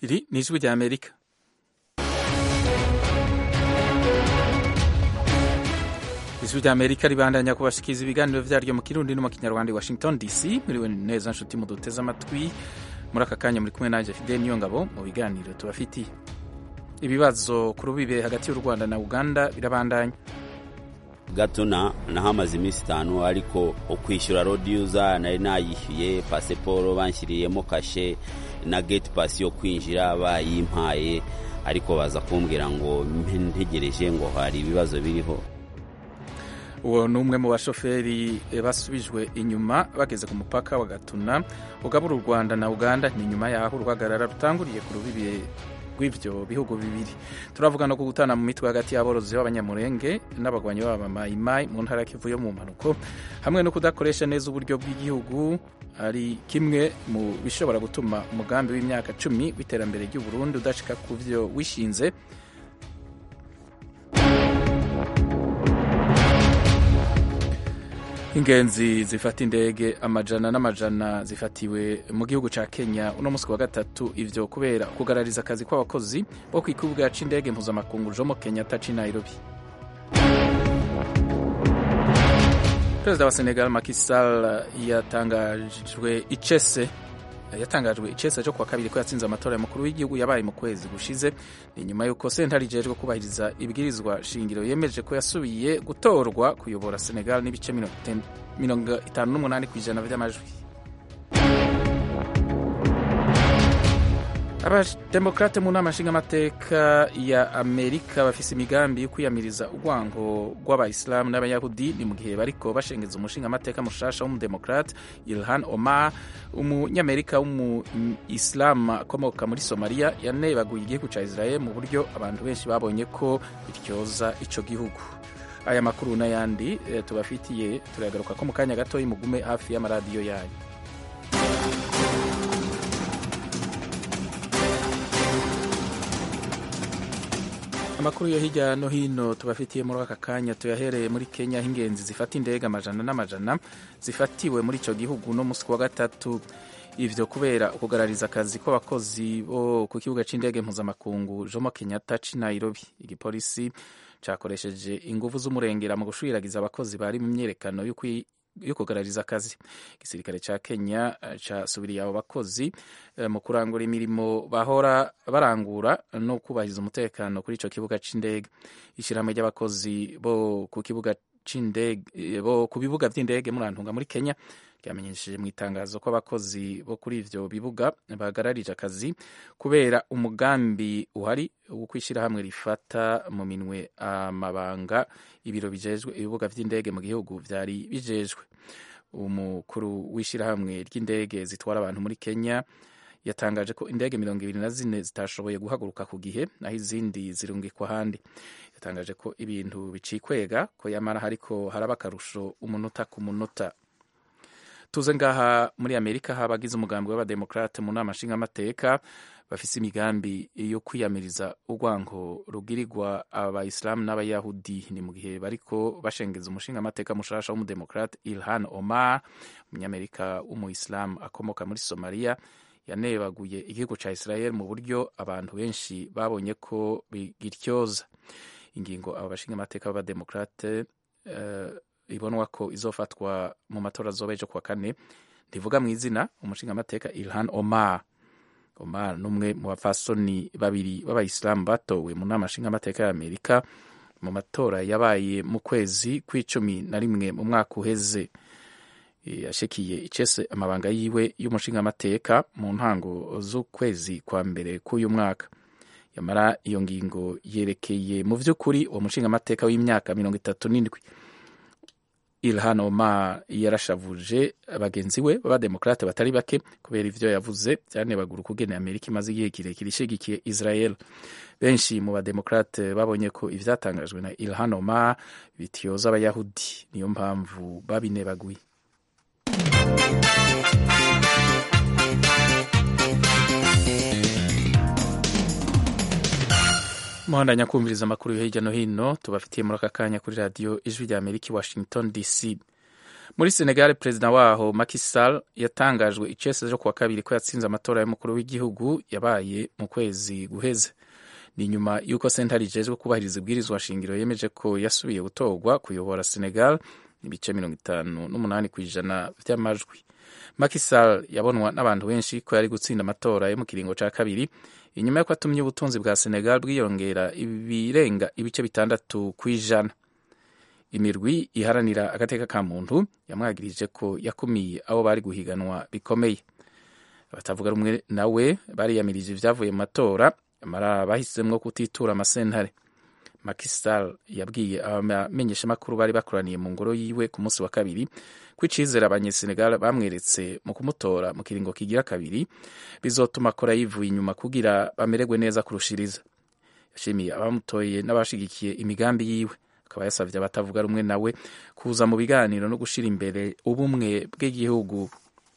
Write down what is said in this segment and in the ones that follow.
Iri ni ijwi rya Amerika. ijwi rya Amerika ribandanya kubashikiriza ibiganiro vyaryo mu kirundi no mu kinyarwanda i Washington DC. Muriwe neza nshuti muduteze amatwi muri aka kanya muri kumwe nanje Fidel Niyongabo mu biganiro tubafitiye. Ibibazo ku rubibe hagati y'u Rwanda na Uganda birabandanya gatuna nahamaze iminsi itanu ariko ukwishyura rodiyuza nari nayishyuye pasiporo banshyiriyemo kashe na geti pasi yo kwinjira bayimpaye ariko baza kumbwira ngo ntegereje ngo hari ibibazo biriho uwo ni umwe mu bashoferi basubijwe inyuma bageze ku mupaka wa gatuna ugabura u rwanda na uganda ni nyuma y'aho uruhagarara rutanguriye ku rubibe rw'ibyo bihugu bibiri turavuga no gutana mu mitwe hagati y'aborozi b'abanyamurenge n'abagwanyi b'abamayimayi mu ntara kivu yo mu mpanuko hamwe no kudakoresha neza uburyo bw'igihugu ari kimwe mu bishobora gutuma umugambi w'imyaka cumi w'iterambere ry'u Burundi udashika ku byo wishinze ingenzi zifata indege amajana n'amajana zifatiwe mu gihugu ca Kenya uno musi wa gatatu ivyo kubera kugarariza akazi kw'abakozi bo kw'ikibuga c'indege mpuzamakungu Jomo Kenyatta c'i Nairobi Perezida wa Senegal Macky Sall yatangajwe icese yatangajwe icese cyo kuwa kabiri ko yatsinze amatora y'umukuru w'igihugu yabaye mu kwezi gushize ni nyuma y'uko sentare ijejwe kubahiriza ibwirizwa shingiro yemeje ko yasubiye gutorwa kuyobora Senegal n'ibice mirongo itanu n'umunani ku ijana by'amajwi abademokrate mu nama nshingamateka ya amerika bafise imigambi yo kwiyamiriza urwango rw'abayisilamu n'abayahudi ni mu gihe bariko bashengeza umushingamateka mushasha w'umudemokrate ilhan omar umunyamerika w'umuyisilamu akomoka muri somaliya yanebaguye igihugu ca israel mu buryo abantu benshi babonye ko bityoza ico gihugu aya makuru n'ayandi tubafitiye turagaruka ko mu kanya gatoyi mugume hafi y'amaradiyo yanyu amakuru yo hirya no hino tubafitiye muri aka kanya tuyahereye muri kenya aho ingenzi zifata indege amajana n'amajana zifatiwe muri icyo gihugu no musi wa gatatu ivyo kubera ukugarariza akazi kw'abakozi bo ku kibuga c'indege mpuzamakungu jomo kenyatta c'i nairobi igipolisi cakoresheje inguvu z'umurengera mu gushwiragiza abakozi bari mu myerekano yo kugarariza akazi igisirikare ca kenya casubiriye abo bakozi mu kurangura imirimo bahora barangura no kubahiriza umutekano kuri ico kibuga c'indege ishirahamwe ry'abakozi bo ku kibuga c'indege bo ku bibuga vy'indege murantunga muri kenya ryamenyesheje mu itangazo ko abakozi bo kuri ivyo bibuga bagararije akazi kubera umugambi uhari wo kwishirahamwe rifata mu minwe amabanga ibiro bijejwe ibibuga vy'indege mu gihugu vyari bijejwe umukuru w'ishirahamwe ry'indege zitwara abantu muri Kenya yatangaje ko indege mirongo ibiri na zine zitashoboye guhaguruka ku gihe naho izindi zirungikwa ahandi yatangaje ko ibintu bicikwega ko yamara hariko haraba akarusho umunota ku munota tuze ngaha muri amerika habagize umugambi w'abademokrate mu nama nshingamateka bafise imigambi yo kwiyamiriza urwango rugirirwa abayisilamu n'abayahudi ni mu gihe bariko bashengeza umushingamateka mushasha w'umudemokrate ilhan omar umunyamerika w'umuyisilamu akomoka muri somaliya yanebaguye igihugu ca israel mu buryo abantu benshi babonye ko bigityoza ingingo abo bashingamateka b'abademokrate uh, ibonwa ko izofatwa mu matora azoba ejo kuwa kane ndivuga mu izina umushingamateka ilhan omar omar n'umwe mu bapfasoni babiri b'abayisilamu batowe mu nama nshingamateka ya amerika mu matora yabaye mu kwezi kw'icumi na rimwe mu mwaka uheze yashikiye icese amabanga yiwe y'umushingamateka mu ntango z'ukwezi kwa mbere k'uyu mwaka yamara iyo ngingo yerekeye mu vy'ukuri uwo mushingamateka w'imyaka mirongo itatu n'indwi Ilhan Omar yarashavuje bagenzi we b'abademokrate batari bake kubera ivyo yavuze vyanebagura ukugene Amerika imaze igihe kirekire ishigikiye Israel. Benshi mu bademokrate babonye ko ivyatangajwe na Ilhan Omar bityoza abayahudi, niyo mpamvu babinebaguye. muhandanya kumviriza amakuru yo hirya no hino tubafitiye muri aka kanya kuri radiyo ijwi rya amerika i washington dc muri senegal perezida waho Macky Sall yatangajwe icese cyo kuwa kabiri ko yatsinze amatora y'umukuru w'igihugu yabaye mu kwezi guheze ni nyuma y'uko sentare ijejwe kubahiriza ibwirizwa shingiro yemeje ko yasubiye gutorwa kuyobora senegal ibice mirongo itanu n'umunani ku ijana by'amajwi Macky Sall yabonwa n'abantu benshi ko yari gutsinda amatora yo mu kiringo cya kabiri inyuma y'uko atumye ubutunzi bwa senegal bwiyongera ibirenga ibice bitandatu ku ijana imirwi iharanira agateka ka muntu yamwagirije ko yakumiye abo bari guhiganwa bikomeye abatavuga rumwe nawe bariyamirije ibyavuye mu matora amara bahisemo kutitura amasentare Macky Sall yabwiye abamenyeshamakuru bari bakoraniye mu ngoro yiwe ku munsi wa kabiri ko icizere abanyesenegal bamweretse mu kumutora mu kiringo kigira kabiri bizotuma akora yivuye inyuma kugira bamererwe neza kurushiriza yashimiye abamutoye n'abashigikiye imigambi yiwe akaba yasabye abatavuga rumwe nawe kuza mu biganiro no gushyira imbere ubumwe bw'igihugu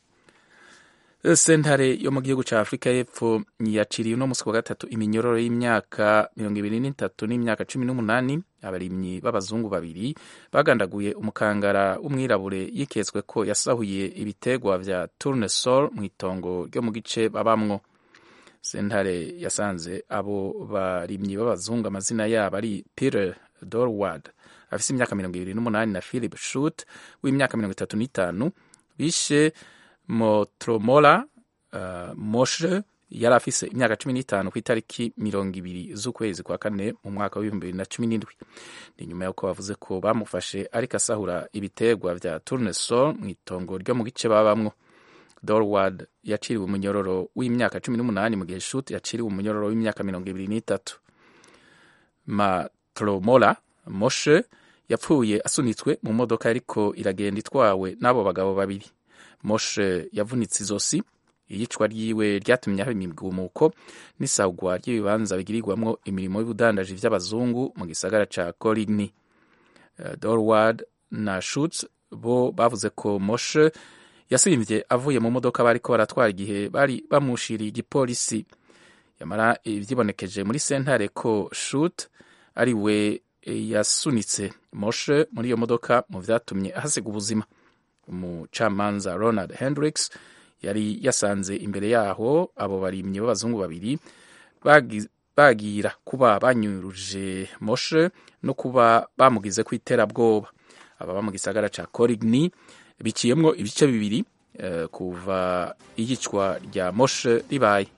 sentare yo mu gihugu cya afurika y'epfo yaciriye uno munsi wa gatatu iminyororo y'imyaka mirongo ibiri n'itatu n'imyaka cumi n'umunani abarimyi b'abazungu babiri bagandaguye umukangara w'umwirabure yiketswe ko yasahuye ibitegwa vya tournesol mu itongo ryo mu gice babamwo sentare yasanze abo barimyi b'abazungu amazina yabo ari peter dorward afise imyaka mirongo ibiri n'umunani na philip shut w'imyaka mirongo itatu n'itanu bishe motromola uh, moshe yari afise imyaka cumi n'itanu ku itariki mirongo ibiri z'ukwezi kwa kane mu mwaka w'ibihumbi bibiri na cumi n'indwi ni nyuma y'uko bavuze ko bamufashe ariko asahura ibitegwa vya tournesol mu itongo ryo mu gice babamwo dorward yaciriwe umunyororo w'imyaka cumi n'umunani mu gihe shut yaciriwe umunyororo w'imyaka mirongo ibiri n'itatu matromola moshe yapfuye asunitswe mu modoka ariko iragenda itwawe n'abo bagabo babiri moshe yavunitse izosi iyicwa ryiwe ryatumye haba imigumuko n'isagwa ry'ibibanza bigirirwamwo imirimo y'ubudandaji vy'abazungu mu gisagara ca coligny uh, dorward na shutz bo bavuze ko moshe yasimvye avuye mu modoka bariko baratwara igihe bari bamushiriye igipolisi yamara vyibonekeje muri sentare ko shut ari we yasunitse moshe muri iyo modoka mu vyatumye ahasiga ubuzima umucamanza ronald hendricks yari yasanze imbere yaho abo barimyi b'abazungu babiri bagira kuba banyuruje moshe no kuba bamugize ku iterabwoba ababa mu gisagara ca coligny biciyemwo ibice bibiri uh, kuva iyicwa rya moshe ribaye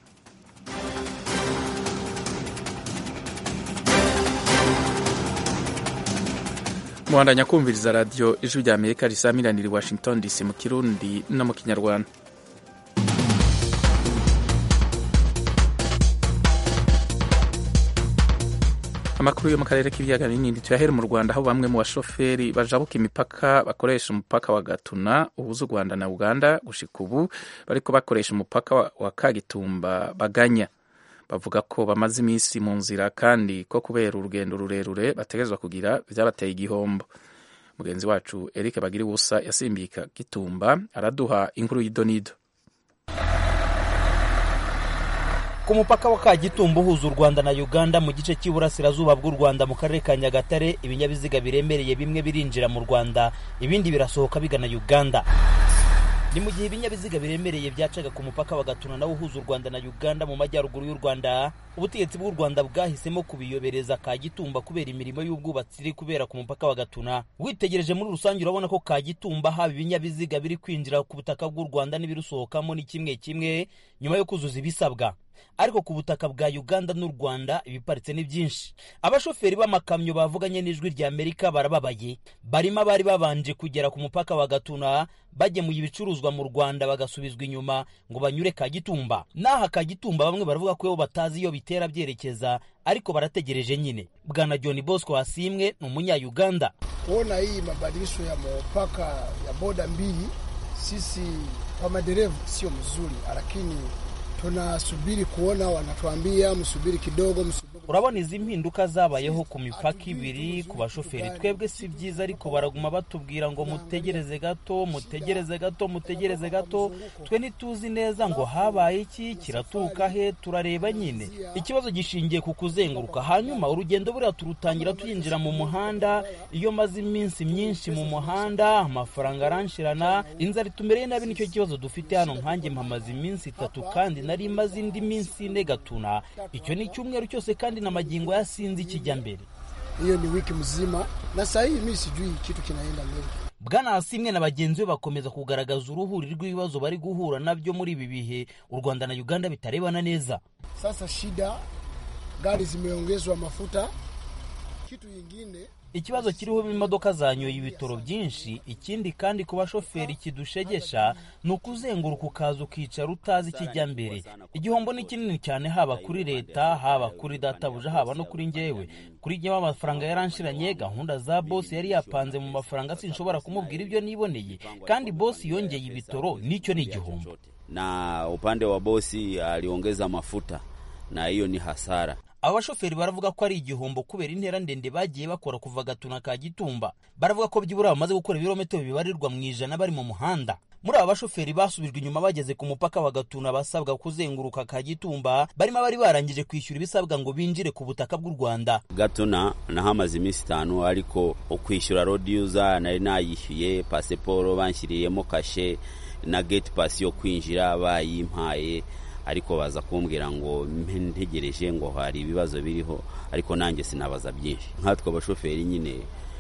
muhandanya kumviriza radiyo ijwi rya amerika risamiranira i washington dc mu kirundi no mu kinyarwanda amakuru yo mu karere k'ibiyaga binini tuyahere mu rwanda aho bamwe mu bashoferi bajabuka imipaka bakoresha umupaka wa gatuna uhuza u rwanda na uganda gushika ubu bariko bakoresha umupaka wa kagitumba baganya bavuga ko bamaze iminsi mu nzira kandi ko kubera urugendo rurerure bategerezwa kugira byabateye igihombo mugenzi wacu eric bagira ubusa yasimbika gitumba araduha inkuru y'idonido ku mupaka wa kagitumba uhuza u rwanda na uganda mu gice cy'iburasirazuba bw'u rwanda mu karere ka nyagatare ibinyabiziga biremereye bimwe birinjira mu rwanda ibindi birasohoka bigana uganda ni mu gihe ibinyabiziga biremereye byacaga ku mupaka wa gatuna nawo uhuza u rwanda na uganda mu majyaruguru y'u rwanda ubutegetsi bw'u rwanda bwahisemo kubiyobereza kagitumba kubera imirimo y'ubwubatsi iri kubera ku mupaka wa gatuna witegereje muri rusange urabona ko kagitumba haba ibinyabiziga biri kwinjira ku butaka bw'u rwanda n'ibirusohokamo ni kimwe kimwe nyuma yo kuzuza ibisabwa ariko ku butaka bwa uganda n'u rwanda ibiparitse ni byinshi abashoferi b'amakamyo bavuganye n'ijwi rya amerika barababaye barimo abari babanje kugera ku mupaka wa gatuna bagemuye ibicuruzwa mu rwanda bagasubizwa inyuma ngo banyure kagitumba n'aha kagitumba bamwe baravuga ko batazi iyo bitera byerekeza ariko barategereje nyine bwana john bosco hasimwe ni umunya-uganda kuona hii mabadilisho ya mpaka ya boda mbili sisi kwa madereva sio mzuri lakini tunasubiri kuona, wanatuambia msubiri kidogo, msubiri. urabona izi mpinduka zabayeho ku mipaka ibiri ku bashoferi twebwe si byiza ariko baraguma batubwira ngo mutegereze gato mutegereze gato mutegereze gato twe ntituzi neza ngo habaye iki kiraturuka he turareba nyine ikibazo gishingiye ku kuzenguruka hanyuma urugendo buriya turutangira tuyinjira mu muhanda iyo maze iminsi myinshi mu muhanda amafaranga aranshirana inzara itumereye nabi nicyo kibazo dufite hano nkanjye mpamaze iminsi itatu kandi nari maze indi minsi ine gatuna icyo ni icyumweru cyose kandi na magingo yasinzi ikijya mbere hiyo ni wiki mzima na saa hii mi sijui kitu kinaenda mbele bwana asimwe na bagenzi be bakomeza kugaragaza uruhuri rw'ibibazo bari guhura nabyo muri ibi bihe u rwanda na uganda bitarebana neza sasa shida gari zimeongezwa mafuta kitu yingine ikibazo kiriho imodoka zanyoye ibitoro byinshi ikindi kandi ku bashoferi kidushegesha ni ukuzenguruka ukaza ukicara utazi ikijya mbere igihombo ni kinini cyane haba kuri leta haba kuri databuja haba no kuri njyewe kuri njyewe amafaranga yaranshiranye gahunda za bosi yari yapanze mu mafaranga sinshobora kumubwira ibyo niboneye kandi bosi yongeye ibitoro nicyo ni igihombo na upande wa bosi aliongeza mafuta na hiyo ni hasara aba bashoferi baravuga ko ari igihombo kubera intera ndende bagiye bakora kuva gatuna ka gitumba baravuga ko byibura bamaze gukora ibirometero bibarirwa mu ijana bari mu muhanda muri aba bashoferi basubijwe inyuma bageze ku mupaka wa gatuna basabwa kuzenguruka ka gitumba barimo abari barangije kwishyura ibisabwa ngo binjire ku butaka bw'u rwanda gatuna nahamaze iminsi itanu ariko ukwishyura rodi yuza nari nayishyuye pasiporo banshyiriyemo kashe na geti pasi yo kwinjira bayimpaye ariko baza kumbwira ngo ntegereje ngo hari ibibazo biriho ariko nanjye sinabaza byinshi nkatwe abashoferi nyine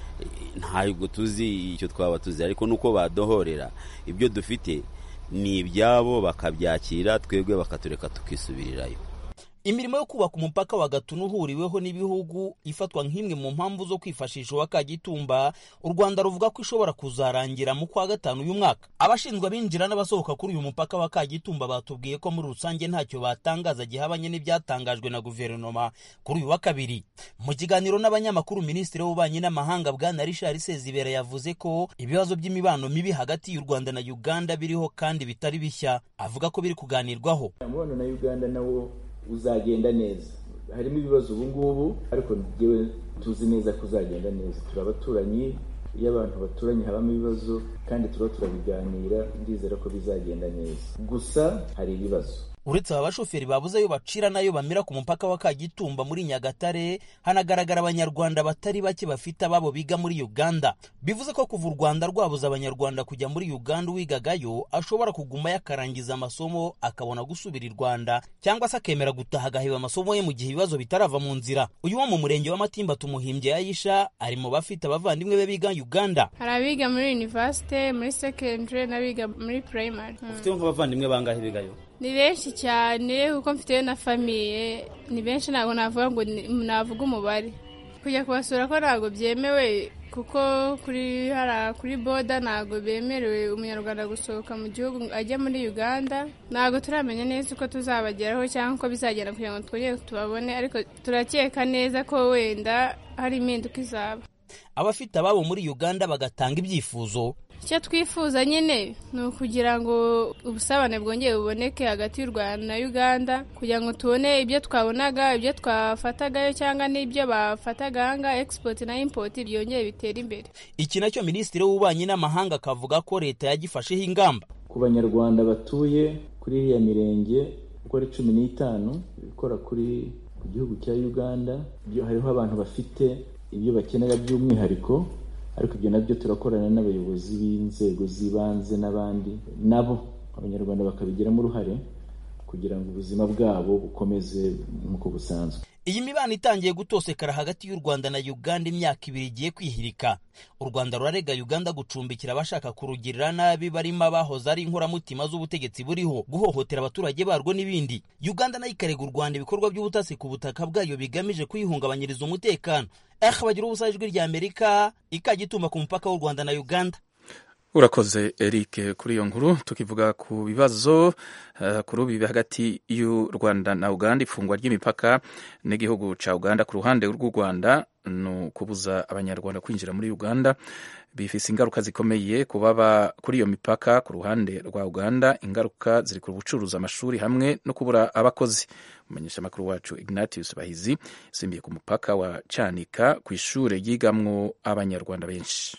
ntabwo tuzi icyo twaba tuzi ariko nuko badohorera ibyo dufite ni ibyabo bakabyakira twebwe bakatureka tukisubirirayo imirimo yo kubaka umupaka wa gatuna uhuriweho n'ibihugu ifatwa nk'imwe mu mpamvu zo kwifashisha uwa kagitumba u rwanda ruvuga ko ishobora kuzarangira mu kwa gatanu uyu mwaka abashinzwe abinjira n'abasohoka kuri uyu mupaka wa kagitumba batubwiye ko muri rusange ntacyo batangaza gihabanye n'ibyatangajwe na guverinoma kuri uyu wa kabiri mu kiganiro n'abanyamakuru minisitiri w'ububanyi n'amahanga bwana richard sezibera yavuze ko ibibazo by'imibano mibi hagati y'u rwanda na uganda biriho kandi bitari bishya avuga ko biri kuganirwaho umubano na uganda nawo uzagenda neza harimo ibibazo ubu ngubu ariko njyewe tuzi neza ko uzagenda neza turi abaturanyi iyo abantu baturanye habamo ibibazo kandi tuba turabiganira ndizera ko bizagenda neza gusa hari ibibazo uretse aba bashoferi babuze ayo bacira n'ayo bamira ku mupaka wa kagitumba muri nyagatare hanagaragara abanyarwanda batari bake bafite ababo biga muri uganda bivuze ko kuva u rwanda rwabuza abanyarwanda kujya muri uganda uwigagayo ashobora kugumayo akarangiza amasomo akabona gusubira i rwanda cyangwa se akemera gutaha agaheba amasomo ye mu gihe ibibazo bitarava mu nzira uyu wo mu murenge wa matimba tumuhimbye yayisha ari mu bafite abavandimwe be biga uganda hari abiga muri universite muri secondary n'abiga muri primary ufiteho nk'abavandimwe bangahe bigayo ni benshi cyane kuko mfiteyo na famiye ni benshi ntabwo navuga ngo navuga umubare kujya kubasura ko ntabwo byemewe kuko kuri hara kuri boda ntabwo bemerewe umunyarwanda gusohoka mu gihugu ajya muri uganda ntabwo turamenya neza uko tuzabageraho cyangwa uko bizagenda kugira ngo twongere tubabone ariko turakeka neza ko wenda hari impinduka izaba abafite ababo muri uganda bagatanga ibyifuzo icyo twifuza nyine ni ukugira ngo ubusabane bwongere buboneke hagati y'u rwanda na uganda kugira ngo tubone ibyo twabonaga ibyo twafatagayo cyangwa n'ibyo bafataga ahangaha egisipoti na impoti byongere bitera imbere iki nacyo minisitiri w'ububanyi n'amahanga akavuga ko leta yagifasheho ingamba ku banyarwanda batuye kuri iriya mirenge uko ari cumi n'itanu ikora kuri ku gihugu cya uganda hariho abantu bafite ibyo bakenera by'umwihariko ariko ibyo nabyo turakorana n'abayobozi b'inzego z'ibanze n'abandi nabo abanyarwanda bakabigiramo uruhare kugira ngo ubuzima bwabo bukomeze nk'uko busanzwe iyi mibano itangiye gutosekara hagati y'u rwanda na uganda imyaka ibiri igiye kwihirika u rwanda rurarega uganda gucumbikira abashaka kurugirira nabi barimo abahoze ari inkoramutima z'ubutegetsi buriho guhohotera abaturage barwo n'ibindi uganda nayo ikarega u rwanda ibikorwa by'ubutasi ku butaka bwayo bigamije kuyihungabanyiriza umutekano eh bagira ubusa ijwi rya amerika ikagituma ku mupaka w'u rwanda na uganda urakoze eric kuri iyo nkuru tukivuga ku bibazo uh, ku rubibi hagati y'u rwanda na uganda ifungwa ry'imipaka n'igihugu ca uganda ku ruhande rw'u rwanda ni ukubuza abanyarwanda kwinjira muri uganda bifise ingaruka zikomeye ku baba kuri iyo mipaka ku ruhande rwa uganda ingaruka ziri ku bucuruzi amashuri hamwe no kubura abakozi umumenyesha amakuru wacu ignatius bahizi yasimbiye ku mupaka wa canika ku ishure ryigamwo abanyarwanda benshi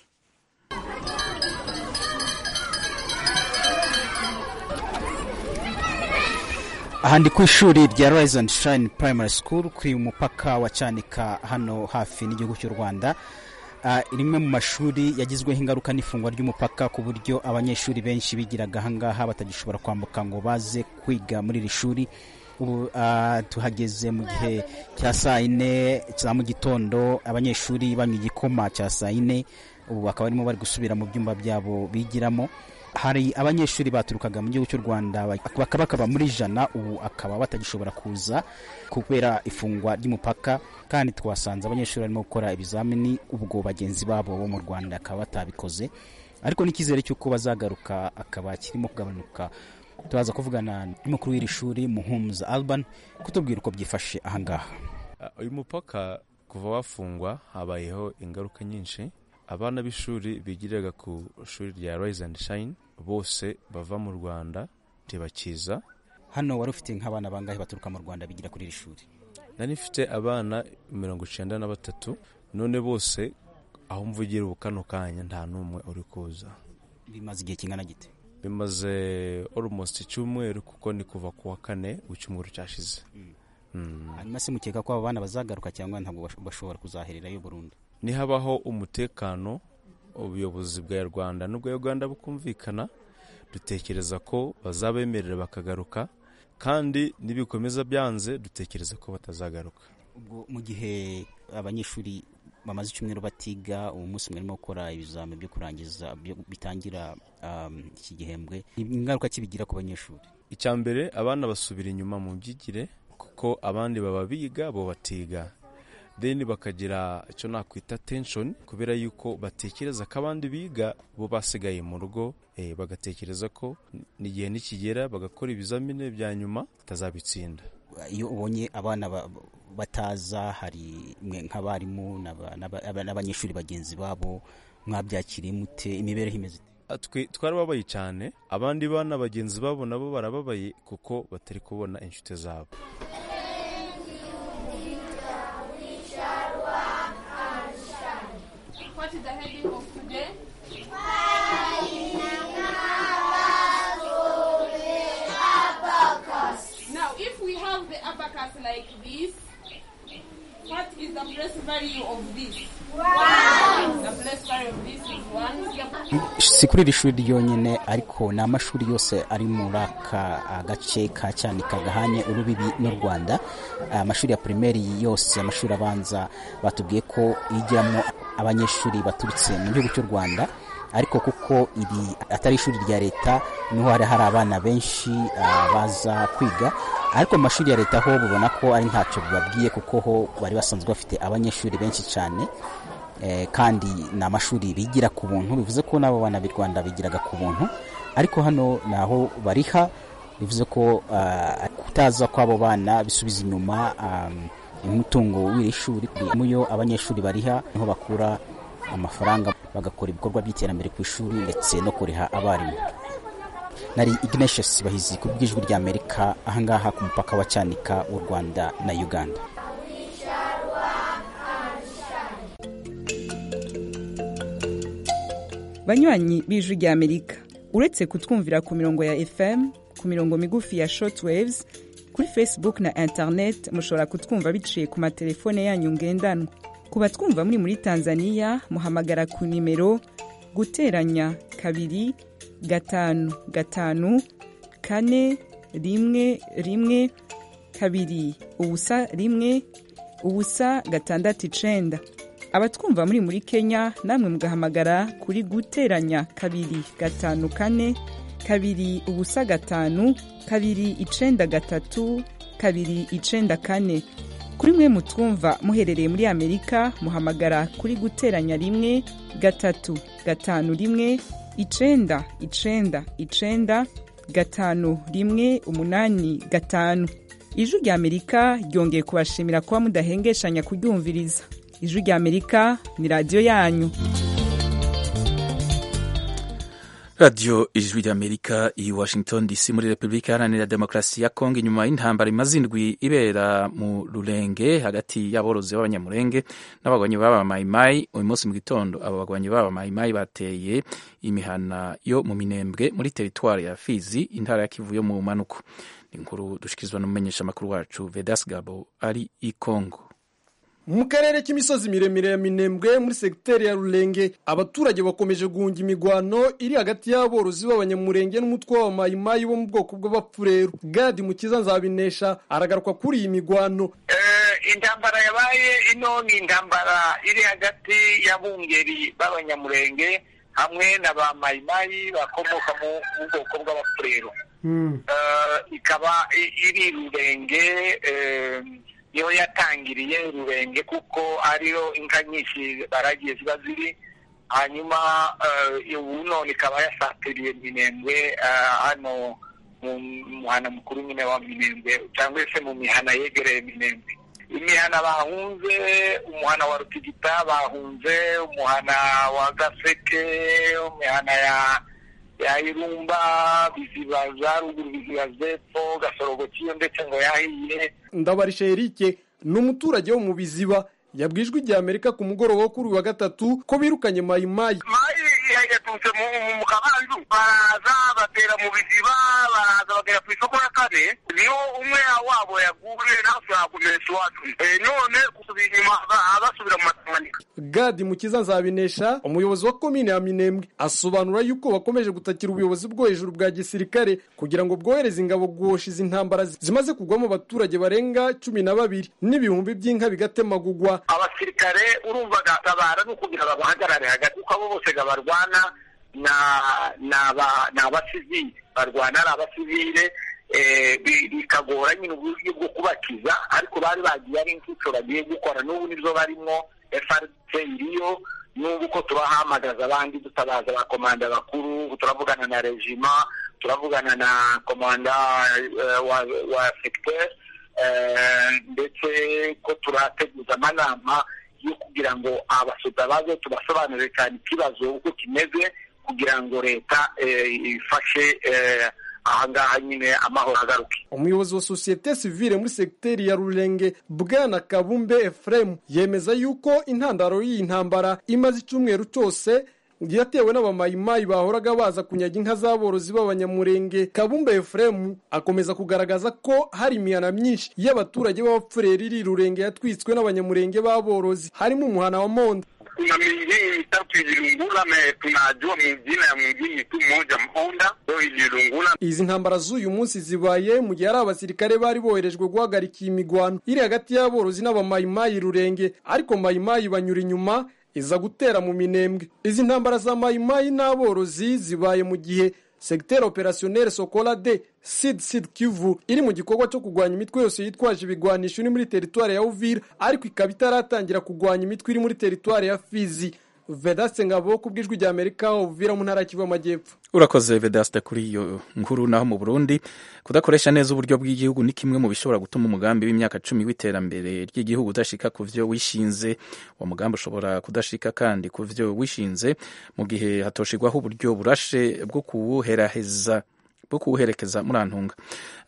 aha ndi ku ishuri rya rise and shine primary school kuri umupaka wa canika hano hafi n'igihugu cy'u rwanda rimwe mu mashuri yagizweho ingaruka n'ifungwa ry'umupaka ku buryo abanyeshuri benshi bigiraga ahangaha batagishobora kwambuka ngo baze kwiga muri iri shuri ubu tuhageze mu gihe cya saa yine za mu gitondo abanyeshuri banywa igikoma cya saa yine ubu bakaba barimo bari gusubira mu byumba byabo bigiramo hari abanyeshuri baturukaga mu gihugu cy'u rwanda bakaba bakaba muri jana ubu akaba batagishobora kuza kubera ifungwa ry'umupaka kandi twasanze abanyeshuri barimo gukora ibizamini ubwo bagenzi babo bo mu rwanda akaba batabikoze ariko n'icyizere cy'uko bazagaruka akaba kirimo kugabanuka turaza kuvugana n'umukuru w'iri shuri muhumuza alban kutubwira uko byifashe ahangaha uyu mupaka kuva wafungwa habayeho ingaruka nyinshi abana b'ishuri bigiraga ku ishuri rya rise and shine bose bava mu rwanda ntibakiza hano wari ufite nk'abana bangahe baturuka mu rwanda bigira kuri iri shuri nari mfite abana mirongo icyenda na batatu none bose aho mvugira ubu kano kanya nta n'umwe uri kuza bimaze igihe kingana gite bimaze almost icyumweru kuko ni kuva ku wa kane w'icyumweru cyashize hanyuma se mukeka ko aba bana bazagaruka cyangwa ntabwo bashobora kuzahererayo burundu nihabaho umutekano ubuyobozi bwa rwanda n'ubwa uganda bukumvikana dutekereza ko bazabemerera bakagaruka kandi nibikomeza byanze dutekereza ko batazagaruka ubwo mu gihe abanyeshuri bamaze icyumweru batiga uwo munsi mwarimo gukora ibizami byo kurangiza bitangira iki gihembwe ingaruka kibigira ku banyeshuri icya mbere abana basubira inyuma mu byigire kuko abandi baba biga bo batiga deni bakagira icyo nakwita tenshoni kubera yuko batekereza ko abandi biga bo basigaye mu rugo bagatekereza ko n'igihe nikigera bagakora ibizamini bya nyuma batazabitsinda iyo ubonye abana bataza hari nk'abarimu n'abanyeshuri bagenzi babo mwabyakiriye mute imibereho imeze twe twarababaye cyane abandi bana bagenzi babo nabo barababaye kuko batari kubona inshuti zabo What is the heading of today? Now, if we have the abacus like this, what is the place value of this? One. The place value of this is one. si kuri iri shuri ryonyine ariko ni amashuri yose ari muri aka gace ka cyanika gahanye urubibi n'u rwanda amashuri ya pirimeri yose amashuri abanza batubwiye ko yigiramo abanyeshuri baturutse mu gihugu cy'u rwanda ariko kuko iri atari ishuri rya leta niho hari hari abana benshi baza kwiga ariko mu mashuri ya leta ho bubona ko ari ntacyo bibabwiye kuko ho bari basanzwe bafite abanyeshuri benshi cyane kandi ni amashuri bigira ku buntu bivuze ko n'abo bana b'i rwanda bigiraga ku buntu ariko hano ni aho bariha bivuze ko kutaza kw'abo bana bisubiza inyuma umutungo w'iri shuri muyo abanyeshuri bariha niho bakura amafaranga bagakora ibikorwa by'iterambere ku ishuri ndetse no kuriha abarimu nari ignatius bahizi ku bw'ijwi rya amerika ahangaha ku mupaka wa cyanika w'u rwanda na uganda banywanyi b'ijwi rya amerika uretse kutwumvira ku mirongo ya fm ku mirongo migufi ya shortwaves kuri facebook na internet mushobora kutwumva biciye ku matelefone yanyu ngendanwa ku batwumva muri muri tanzania muhamagara ku nimero guteranya kabiri gatanu gatanu kane rimwe rimwe kabiri ubusa rimwe ubusa gatandatu icenda abatwumva muri muri kenya namwe mugahamagara kuri guteranya kabiri gatanu kane kabiri ubusa gatanu kabiri icenda gatatu kabiri icenda kane kuri mwe mutwumva muherereye muri amerika muhamagara kuri guteranya rimwe gatatu gatanu rimwe icenda icenda icenda gatanu rimwe umunani gatanu ijwi rya amerika ryongeye kubashimira kuba mudahengeshanya kuryumviriza ijwi rya amerika ni radiyo yanyu radiyo ijwi ry'amerika i washington dc muri repubulika iharanira demokarasi ya kongo inyuma y'intambara imaze indwi ibera mu rurenge hagati y'aborozi b'abanyamurenge n'abagwanyi b'aba mayimayi uyu munsi mu gitondo abo bagwanyi b'aba mayimayi bateye imihana yo mu minembwe muri teritwari ya fizi intara ya kivu yo mu manuko ni inkuru dushikirizwa n'umumenyeshamakuru wacu vedas gabo ari i kongo mu karere k'imisozi miremire ya minembwe muri segiteri ya rurenge abaturage bakomeje guhunga imigwano iri hagati y'aborozi b'abanyamurenge n'umutwe w'abamayimayi bo mu bwoko bw'abapfureru gadi mukiza nzabinesha aragaruka kuri iyi migwano intambara yabaye ino ni intambara iri hagati y'abungeri b'abanyamurenge hamwe na ba mayimayi bakomoka mu bwoko bw'abapfureru ikaba iri rurenge niyo yatangiriye rurenge kuko ariyo inka nyinshi baragiye ziba ziri hanyuma ubu none ikaba yasatiriye minembwe hano mu muhana mukuru nyine wa minembwe cyangwa se mu mihana yegereye minembwe imihana bahunze umuhana wa rutigita bahunze umuhana wa gaseke imihana ya ya irumba biziba za ruguru biziba zepfo gasorogo kiyo ndetse ngo yahiye ndabarisha erike ni umuturage wo mu biziba yabwijwe igihe amerika ku mugoroba wo kuri uyu wa gatatu ko birukanye mayimayi mayi yaturutse mu kabanzu baraza batera mu biziba baraza bagera ku isoko ya kane niyo umwe wabo yaguye nawe yakomeretsa iwacu none gusubira inyuma basubira mu matamanika gadi mukiza nzabinesha umuyobozi wa komine ya minembwe asobanura yuko bakomeje gutakira ubuyobozi bwo hejuru bwa gisirikare kugira ngo bwohereze ingabo guhosha izi ntambara zimaze kugwamo abaturage barenga cumi na babiri n'ibihumbi by'inka bigatemagugwa abasirikare urumva gatabara ni ukugira ngo bahagarare hagati kuko abo bose barwana ni abasivili barwana ari abasivile bikagora nyine uburyo bwo kubakiza ariko bari bagiye ari inshuco bagiye gukora n'ubu nibyo barimo FRC iriyo n'ubu ko turahamagaza abandi dutabaza ba komanda bakuru turavugana na regima turavugana na komanda wa wa secteur ndetse ko turateguza amanama yo kugira ngo abasoda baze tubasobanurire cyane ikibazo uko kimeze kugira ngo leta ifashe ahangaha nyine amahoro agaruke umuyobozi wa sosiyete sivile muri segiteri ya rurenge bwana kabumbe efuremu yemeza yuko intandaro y'iyi ntambara imaze icyumweru cyose yatewe n'abamayimayi bahoraga baza kunyaga inka z'aborozi b'abanyamurenge kabumbe efuremu akomeza kugaragaza ko hari imihana myinshi y'abaturage b'abapfureri iri rurenge yatwitswe n'abanyamurenge b'aborozi harimo umuhana wa monda kuna mingine mitatu ililungula na tunajua mingine ya mwingine tu mmoja Mponda ndio ililungula. Izi ntambara z'uyu munsi zibaye mu gihe hari abasirikare bari boherejwe guhagarika iyi migwano iri hagati y'aborozi n'abamayimayi rurenge ariko mayimayi banyura inyuma iza gutera mu minembwe izi ntambara za mayimayi n'aborozi zibaye mu gihe segiteri operasiyoneri sokola de sid sid kivu iri mu gikorwa cyo kurwanya imitwe yose yitwaje ibigwanisho iri muri teritwari ya uvira ariko ikaba itaratangira kurwanya imitwe iri muri teritwari ya fizi vedaste ngabo ku bw'ijwi rya amerika uvira mu ntara ya kivu y'amajyepfo urakoze vedaste kuri iyo nkuru naho mu burundi kudakoresha neza uburyo bw'igihugu ni kimwe mu bishobora gutuma umugambi w'imyaka cumi w'iterambere ry'igihugu udashika ku vyo wishinze uwo mugambi ushobora kudashika kandi ku vyo wishinze mu gihe hatoshirwaho uburyo burashe bwo kuwuheraheza bwo kuwuherekeza muri antunga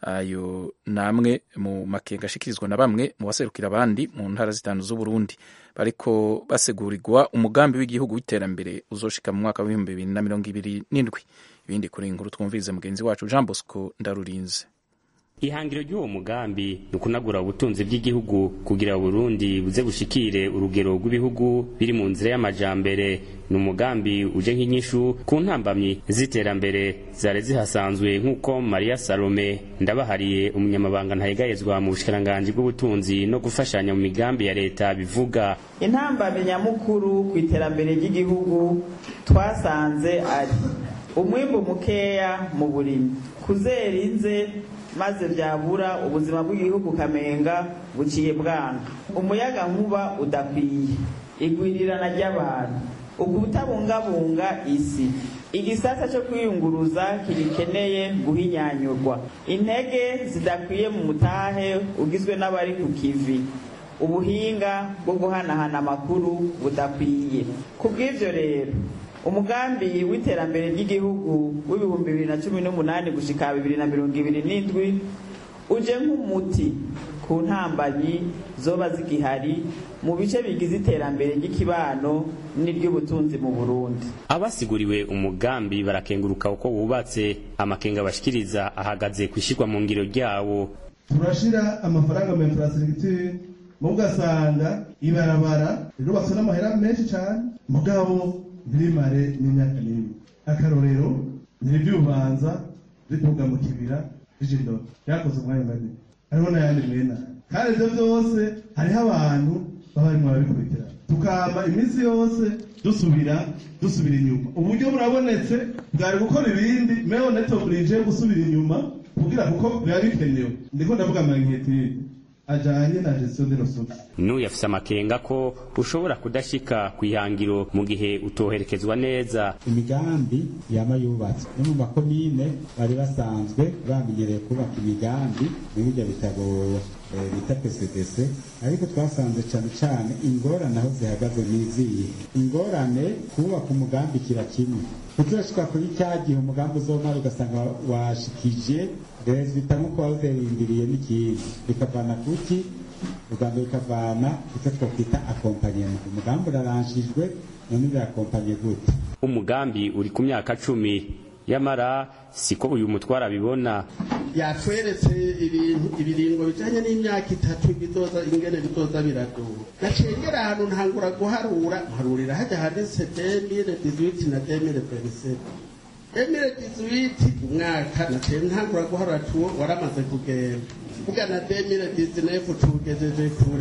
ayo ni amwe mu makenga ashikirizwa na bamwe mu baserukira abandi mu ntara zitanu z'uburundi bariko basegurirwa umugambi w'igihugu w'iterambere uzoshika mu mwaka w'ibihumbi bibiri na mirongo ibiri n'indwi ibindi kuri inkuru twumvirize mugenzi wacu jean bosco ndarurinze ihangiro ry'uwo mugambi ni ukunagura ubutunzi bw'igihugu kugira Burundi buze bushikire urugero rw'ibihugu biri mu nzira y'amajambere ni umugambi uje nk'inyishu ku ntambamyi z'iterambere zari zihasanzwe nk'uko Maria Salome ndabahariye umunyamabanga ntayegayezwa mu bushikiranganji bw'ubutunzi no gufashanya mu migambi ya leta bivuga intambamyi nyamukuru ku iterambere ry'igihugu twasanze ari umwimbu mukeya mu burimyi kuzera inze maze byabura ubuzima bw'igihugu kamenga buciye bwana umuyaga nkuba udakwiye igwirirana ry'abantu ukubutabungabunga isi igisata cyo kwiyunguruza kigikeneye guhinyanyurwa intege zidakwiye mu mutahe ugizwe n'abari ku kivi ubuhinga bwo guhanahana amakuru budakwiye ku bw'ibyo rero umugambi w'iterambere ry'igihugu w'ibihumbi bibiri na cumi n'umunani gushika bibiri na mirongo ibiri n'indwi uje nk'umuti ku ntambanyi zoba zigihari mu bice bigize iterambere ry'ikibano n'iry'ubutunzi mu burundi abasiguriwe umugambi barakenguruka uko wubatse amakenga bashikiriza ahagaze ku ishyirwa mu ngiro ryawo turashira amafaranga mu infrastructure mu ugasanga ibarabara rirubatswe n'amahera menshi cyane mugabo ntirimare n'imyaka n'imwe akarorero ntiribyubanza rituga mu kibira rijindoro ryakoze umwanya munini hariho n'ayandi mwena kandi ibyo byose hariho abantu baba barimo barabikurikirana tukama iminsi yose dusubira dusubira inyuma uburyo burabonetse bwari gukora ibindi meho netoburije gusubira inyuma kugira kuko biba bikenewe ndiko ndavuga amanketire ajanye na gestion de ressources n'uyu afise amakenga ko ushobora kudashika ku ihangiro mu gihe utoherekezwa neza imigambi yama yubatswe no mu makomine bari basanzwe bamenyereye kubaka imigambi muri ibyo bitabo eh, bita pcdc ariko twasanze cane cane ingorane aho zihagaze n'iziyi ingorane kubaka umugambi kira kimwe kuzoshika kuri cya gihe umugambi uzomara ugasanga washikije rezita nk'uko wawuterindiriye n'ikindi bikavana kuki urwanda rukavana icyo twakwita akompanyema umugambi uraranshijwe none birakompanye gute umugambi uri ku myaka cumi yamara siko uyu mutwara abibona yatweretse ibintu ibiringo bijanye n'imyaka itatu bizoza ingene bizoza biradura nacengera ahantu ntangura guharura mparurira hajya handitse demire dizwiti na demire perisete demire dizwiti umwaka naciye ntangura guharura tuwo waramaze kugenda vuga na demire dizinefu tugejeje kure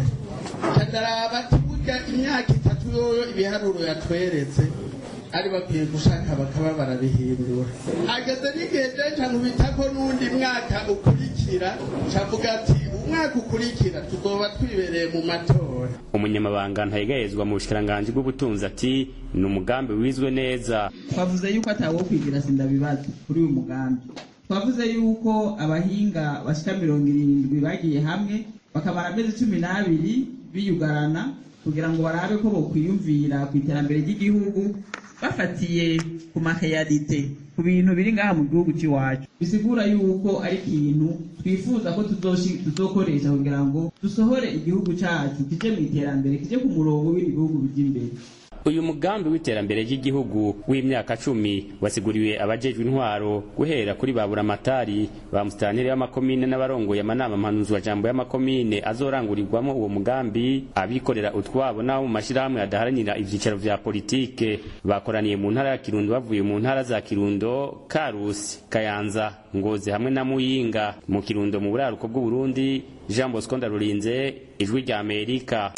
ndaraba tuvuga imyaka itatu yoyo ibiharuro yatweretse ari bakwiye gushaka bakaba barabihindura ageze n'igihe denca nkubitako n'undi mwaka ukurikira cavuga ati umwaka ukurikira tuzoba twibereye mu matora umunyamabanga ntayegayezwa mu bushikiranganji bw'ubutunzi ati ni umugambi wizwe neza twavuze yuko atawo kwigira sindabibaza kuri uyu mugambi twavuze yuko abahinga bashika mirongo irindwi bagiye hamwe bakamara amezi cumi n'abiri biyugarana kugira ngo barabe ko bokwiyumvira ku iterambere ry'igihugu bafatiye ku maheyarite ku bintu biri ngaha mu gihugu cy'iwacu bisigura yuko ari ikintu twifuza ko tuzokoresha kugira ngo dusohore igihugu cyacu kije mu iterambere kije ku murongo w'ibihugu bijya imbere uyu mugambi w'iterambere ry'igihugu w'imyaka cumi wasiguriwe abajejwe intwaro guhera kuri ba buramatari ba musitanire b'amakomine n'abarongoye amanama mpanuzwajambo y'amakomine azorangurirwamo uwo mugambi abikorera utwabo n'abo mu mashyirahamwe adaharanira ivyicaro vya politike bakoraniye mu ntara ya kirundo bavuye mu ntara za kirundo karusi kayanza ngozi hamwe na muyinga mu kirundo mu buraruko bw'uburundi jean bosco ndarurinze ijwi rya amerika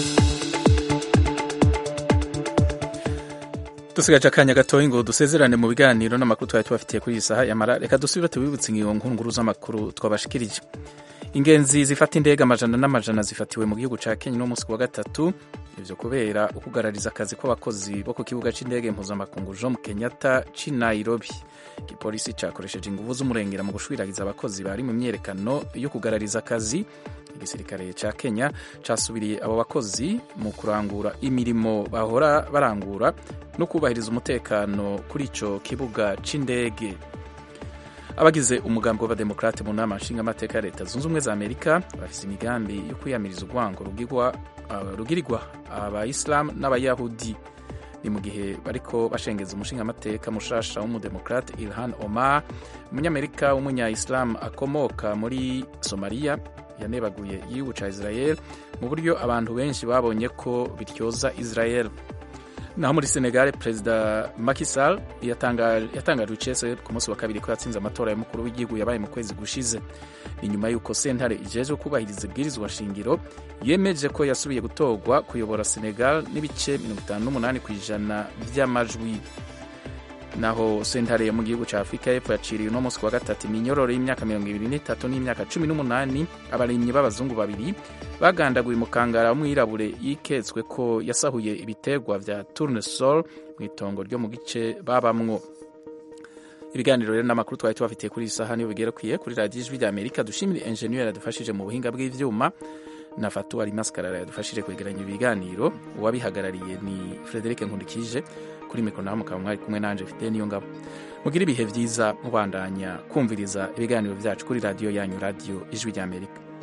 dusigaje akanya gatoya ngo dusezerane mu biganiro n'amakuru twari tubafitiye kuri iyi saha yamara reka dusubire tubibutse ingingo nkuru z'amakuru twabashikirije ingenzi zifata indege amajana n'amajana zifatiwe mu gihugu ca kenya no munsi wa gatatu ivyo kubera ukugarariza akazi kw'abakozi bo ku kibuga c'indege mpuzamakungu jomo kenyatta c'i nairobi igipolisi cakoresheje inguvu z'umurengera mu gushwiragiza abakozi bari mu myerekano yo kugarariza akazi igisirikare ca kenya casubiriye abo bakozi mu kurangura imirimo bahora barangura no kubahiriza umutekano kuri ico kibuga c'indege abagize umugambi w'abademokrate mu nama nshingamateka ya leta zunze ubumwe za amerika bafise imigambi yo kwiyamiriza urwango rugirirwa abayisilamu n'abayahudi ni mu gihe bariko bashengeza umushingamateka mushasha w'umudemokrate ilhan omar umunyamerika w'umunya-isilamu akomoka muri somaliya yanebaguye igihugu ca israel mu buryo abantu benshi babonye ko bityoza israel naho muri senegal perezida Macky Sall yatangaje icese ku munsi wa kabiri ko yatsinze amatora y'umukuru w'igihugu yabaye mu kwezi gushize ni nyuma y'uko sentare ijejwe kubahiriza ibwirizwa shingiro yemeje ko yasubiye gutorwa kuyobora senegal n'ibice 58 ku ijana by'amajwi naho sentare yo mu gihugu cya afurika y'epfo yaciriye uno munsi wa gatatu iminyororo y'imyaka mirongo ibiri n'itatu n'imyaka cumi n'umunani abarimyi b'abazungu babiri bagandaguye umukangara w'umwirabure yiketswe ko yasahuye ibiterwa vya tournesol mu itongo ryo mu gice babamwo ibiganiro rero n'amakuru twari tubafitiye kuri iyi saha niyo bigerekwiye kuri radiyo ijwi rya amerika dushimire enjeniyeri yadufashije mu buhinga bw'ivyuma na fatu ari maskarara yadufashije kwegeranya ibiganiro uwabihagarariye ni frederic nkundikije kuri mikoro nawe mukaba mwari kumwe nanje mfite niyo ngabo mugire ibihe byiza mubandanya kumviriza ibiganiro byacu kuri radiyo yanyu radiyo ijwi rya amerika